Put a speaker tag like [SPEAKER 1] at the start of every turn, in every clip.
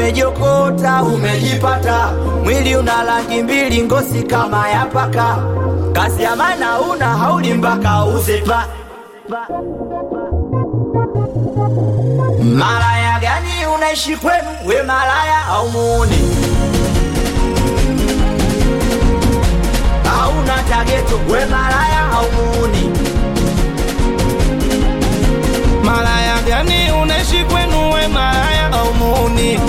[SPEAKER 1] umejokota umejipata mwili una rangi mbili ngosi kama ya paka kazi ya maana una hauli mpaka uzepa malaya gani unaishi kwenu we malaya au muuni hauna tageto we malaya au muuni
[SPEAKER 2] malaya gani unaishi kwenu we malaya au muuni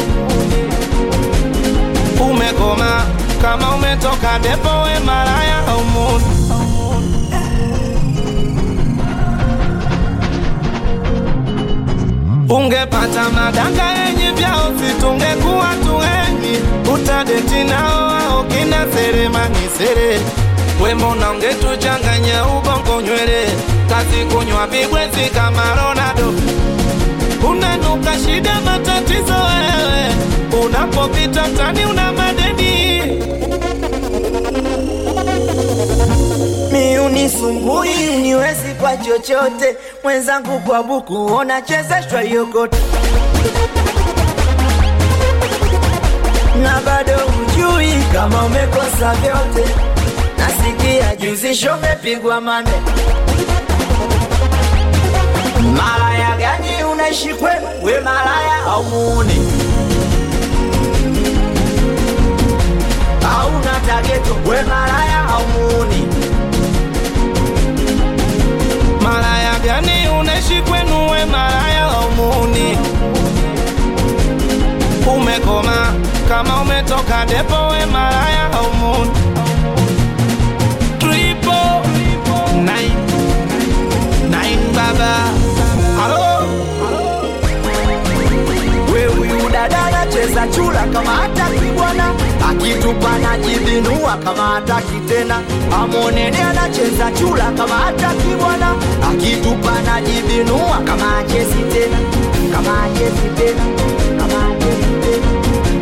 [SPEAKER 2] umekoma kama umetoka depo we malaya au muuni ungepata madanga yenye vyao situngekuwa tuweni utadeti nao ao kina seremani sere wembona ungetuchanganya ubongo nywele kazi kunywa vibwezi kama Ronaldo unanuka shida matatizo wewe unapopita mtani una madeni
[SPEAKER 1] mi unisumbui uniwezi kwa chochote mwenzangu kwa buku unachezeshwa yokote na bado hujui kama umekosa vyote nasikia juzisho umepigwa mane malaya gani unaishi kwenu we malaya au muuni hauna tageto we malaya au muuni
[SPEAKER 2] malaya gani unaishi kwenu we malaya au muuni umekoma kama umetoka depo we malaya au muuni Triple nine nine baba halo
[SPEAKER 1] we huyu dada anacheza chula kama hataki bwana akitupa najibinua kama hataki tena amonene anacheza chula kama hataki bwana akitupa najibinua kama achezi tena kama achezi tena kama achezi tena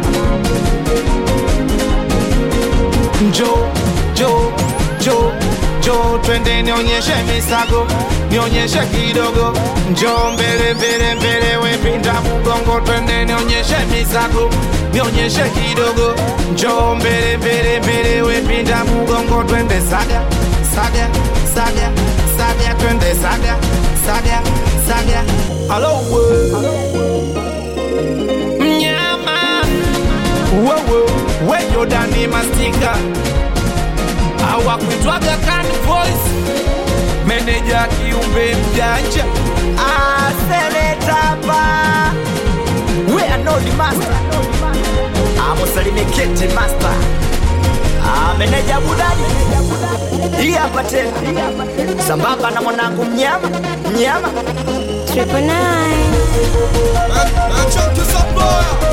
[SPEAKER 2] njo jo jo jo twende nionyeshe misago nionyeshe kidogo njo mbele mbele mbele wepinda mugongo twende nionyeshe misago nionyeshe kidogo njo mbele mbele mbele wepinda mugongo twende saga saga saga saga twende saga saga saga halo we mnyama wewe weyo dani mastika hawakuitwaga kan voice meneja kiumbe mjanja
[SPEAKER 1] asenetapa we are not the master amusalimiketi master ameneja budani hii hapa tena sambamba na mwanangu mnyama mnyama
[SPEAKER 3] Triple nine.
[SPEAKER 4] Chunky Supplier